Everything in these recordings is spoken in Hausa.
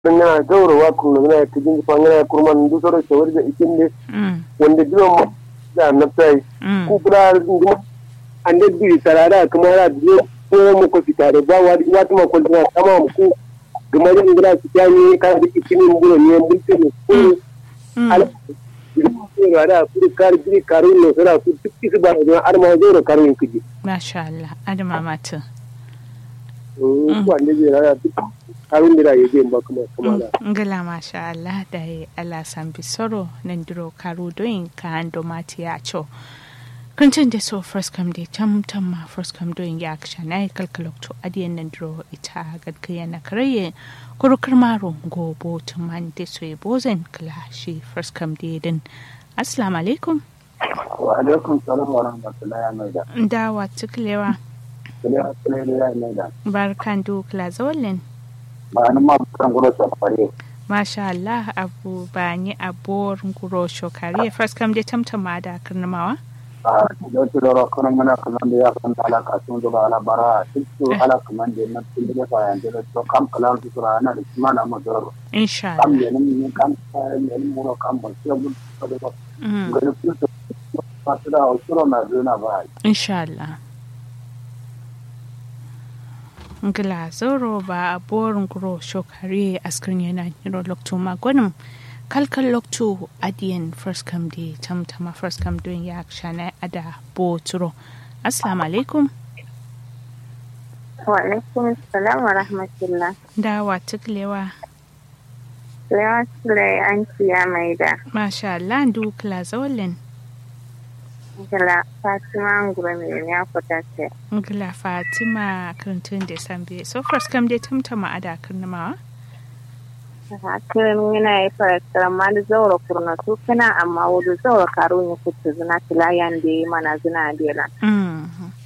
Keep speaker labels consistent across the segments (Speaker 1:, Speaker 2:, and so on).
Speaker 1: na gaurawa kuma na ta jin fangana kurman du soro shawar da ikin ne wanda jiwa mu da nafsai ku kula nguma ande bi sarara kuma ra biyo ko mu ko fitare ba wa wata ma kun na kama mu ku kuma da ngura su ta ni ka da ikin mu ne ne bulte ne ko al ko da ku kar jiri karun ne sura ku duk su ba da har ma zo da karun kiji
Speaker 2: masha Allah adama mata
Speaker 1: ko ande bi ra duk karun da ya je ba kuma kuma da
Speaker 2: ngala masha Allah da ya Allah san bisoro nan duro karu doin ka ando mati ya cho kuncin da so first come day tam tam ma first come doing ya aksha na kalkalok to adiyan nan duro ita gadkaya na karaye kurukar maro gobo tuman da so ya bozen kala shi first come day din assalamu alaikum
Speaker 3: wa alaikum salam wa rahmatullahi wa barakatuh
Speaker 2: da wa tuklewa
Speaker 3: kula kula ya mai da
Speaker 2: barkan du kla zawallin
Speaker 3: ba nan ma kan gura sa fare
Speaker 2: masha Allah abu ba ni abor nguro shokari first come day tam tam ma da karnamawa
Speaker 3: a da su da kan mana kan da ya kan ala ka sun da ala bara su ala kan da na tun da fa yan da to kam kala su ra na da kuma na mazar
Speaker 2: insha
Speaker 3: kam
Speaker 2: Allah
Speaker 3: ne ne kam ne ne mu kam ba sai mun da ba
Speaker 2: Mm,
Speaker 3: ga da su ba su da su na zuna ba
Speaker 2: insha Allah ngila zoro ba a borin guro shokari askirin yana niro lokto magwanin kalkal lokto adiyan first come day tamtama first come doing ya shana ada boturo assalamu alaikum
Speaker 4: Wa alaikum salam wa rahmatullah.
Speaker 2: da wa tuklewa
Speaker 4: Lewa Sulai an ciya mai da
Speaker 2: masha Allah du kla zawalin
Speaker 4: Gala Fatima Ngura mai ya fita ce.
Speaker 2: ngila fatima karantun da sambe so first come day tamtama ada karnamawa
Speaker 4: Hakirin yana yi farakar ma da zaura kurna su kana amma wudu zaura karo ne kuta zina tilayan da yi mana zina dela.
Speaker 2: mm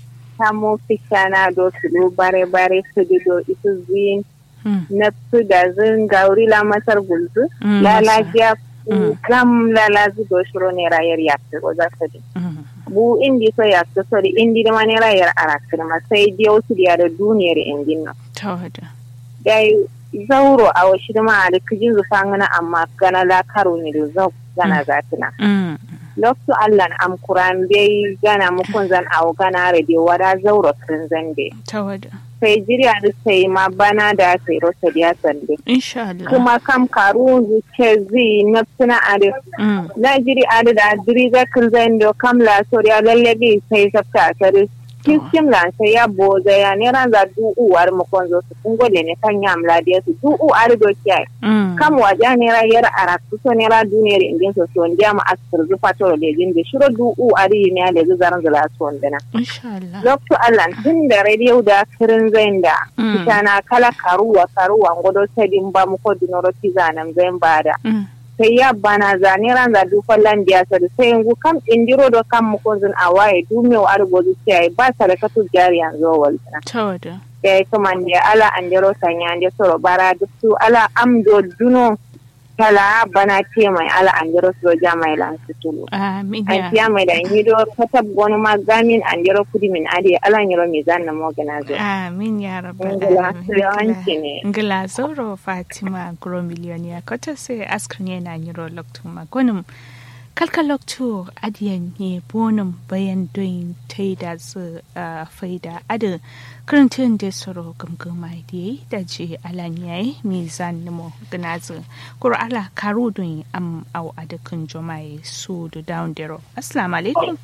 Speaker 4: Samu fisha na do su do bare bare su di do isu zin
Speaker 2: mm
Speaker 4: na su da zin gauri la masar gulzu.
Speaker 2: Mm,
Speaker 4: Lalajiya
Speaker 2: Mm.
Speaker 4: gam lalazi do shiro ne rayar ya fi roza su di.
Speaker 2: mm
Speaker 4: bu indi so ya so so indi da mani rayar arakir ma sai dai wasu da da duniyar indin nan
Speaker 2: tawada
Speaker 4: dai zauro a wasu da ma da kijin zufa ngana amma gana la karo ne da zau gana zatina
Speaker 2: mm
Speaker 4: lokto allan am kuran bai gana mukun zan awo gana rade wada zauro kin zande
Speaker 2: tawada
Speaker 4: sai jiriya da sai ma bana da sai rota da sande
Speaker 2: insha Allah
Speaker 4: kuma kam karu zuke zi nafsina ade
Speaker 2: mm
Speaker 4: na jiri ade da diri ga kin zando kam la soriya lallabi sai sabta sare kiskim lan sai ya boza ya ne ran za du uwar mu kon zo su kun gode ne kan yam la dia su du u ar do kiyai
Speaker 2: mm
Speaker 4: kam waja ne ra yar ara su so ne ra duniyar indin so so ndiya ma asir zu fatoro de jinde shiro du u ari ne da zu zaran zala so ndana
Speaker 2: insha Allah
Speaker 4: lokto Allah tun da radio da kirin zain da
Speaker 2: Mm.
Speaker 4: kitana kala karuwa karuwa ngodo sedin ba mu ko dinoro tizanan zain bada
Speaker 2: mm
Speaker 4: sai ya bana zane ran za du fallan biya sa da sai yanzu kam indiro do kam mu kunzun a waye du me wa argo du sai ba sarakatu jari yanzu wal
Speaker 2: tawada
Speaker 4: ya kuma ne ala andero sanya ande soro bara duk su ala amdo duno kala bana ce mai ala andero so ja mai lan su tulu
Speaker 2: amin
Speaker 4: an
Speaker 2: ya
Speaker 4: tiya mai da hido katab gonu ma gamin andero kudi min ade ala nyoro mi zanna mo gana zo
Speaker 2: amin ya rabbal
Speaker 4: Ngila,
Speaker 2: alamin
Speaker 4: yawanci ne.
Speaker 2: ngila zoro fatima gro miliyoniya kota sai askrin yana nyiro lokto magonum kalka lokto adiyan ne bonum bayan doin taida su ah, faida adin karantun da soro gamgama da yi da je alan yayi mizan nimo gnazu kuro ala karu doin am au adakin jomai su da down dero assalamu alaikum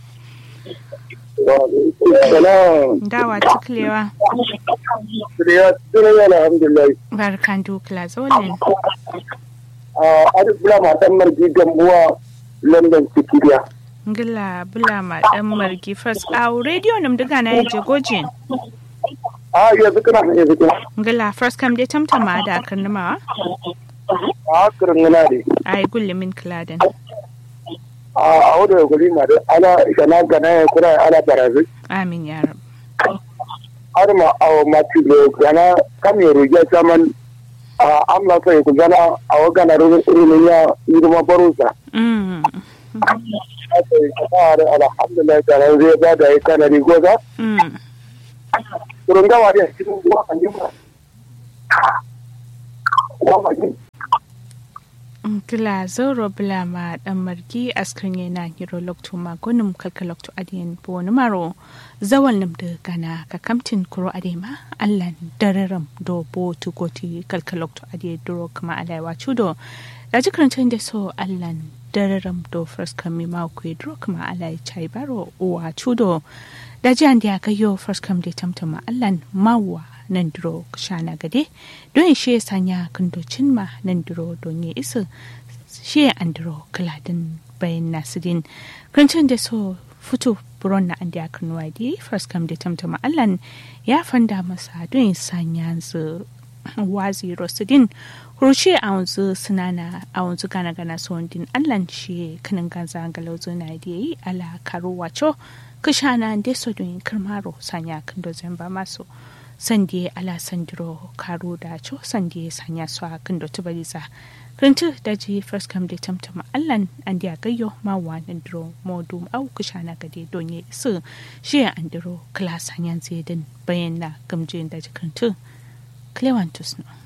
Speaker 1: salam
Speaker 2: dawa tuklewa
Speaker 1: ya tsira yana alhamdulillah
Speaker 2: barkan dukla zolin
Speaker 1: a aduk bula matan marji gambuwa london sikiriya
Speaker 2: ngila bula ma dan margi fas a radio nam daga na yaje gojin
Speaker 1: a yanzu kana yanzu kana
Speaker 2: ngila first kam dai tamtama da karnama
Speaker 1: a kirin yana ne
Speaker 2: ai gulle min kladen
Speaker 1: a a wadda guri ma da ana gana gana ya kura ana barazi
Speaker 2: amin ya rab
Speaker 1: har ma a mati da gana kam ya ruja saman a amla sai ku gana a wagana rumin ya yi kuma barusa
Speaker 2: mm
Speaker 1: aka yi kasa da alhamdulillah da ran zai ba da ya kana rigoza
Speaker 2: mm
Speaker 1: kurun gawa da cikin ruwa kan yi ba kuma ba ki
Speaker 2: Kila zoro bila ma dan margi askrin yana hiro lokto ma gonum kalka lokto adiyan bo wani maro zawal nam da gana ka kamtin kuro adema allan dararam do bo tu goti kalka lokto adiyan duro kama alaiwa chudo da jikarantun da so allan dararam do first kami ma ku duro kama alai chai baro uwa chudo da jiyan da ka yo first kam da tamtama allan mawa nan duro shana gade don shi sanya kandocin ma nan duro don ya isa shi an duro kaladin bayan nasirin kancin da so fito buron na an da kan wadi first kam da tamtama allan ya fanda masa don sanya su wazi rosidin kurushe a wanzu sinana a wanzu gana gana son din allan shi kanin ganza galauzo na da yi ala karo wacho kashana da so don karmaro sanya kandozin ba masu sande ala sandiro karo da cho sande sanya su a kan dotu baliza rintu da ji first come da tamtama allan an da gayyo ma wannan diro modu au kushana gade donye su shi an diro kala sanyan zedin bayan na gamjin da jikantu clevantus no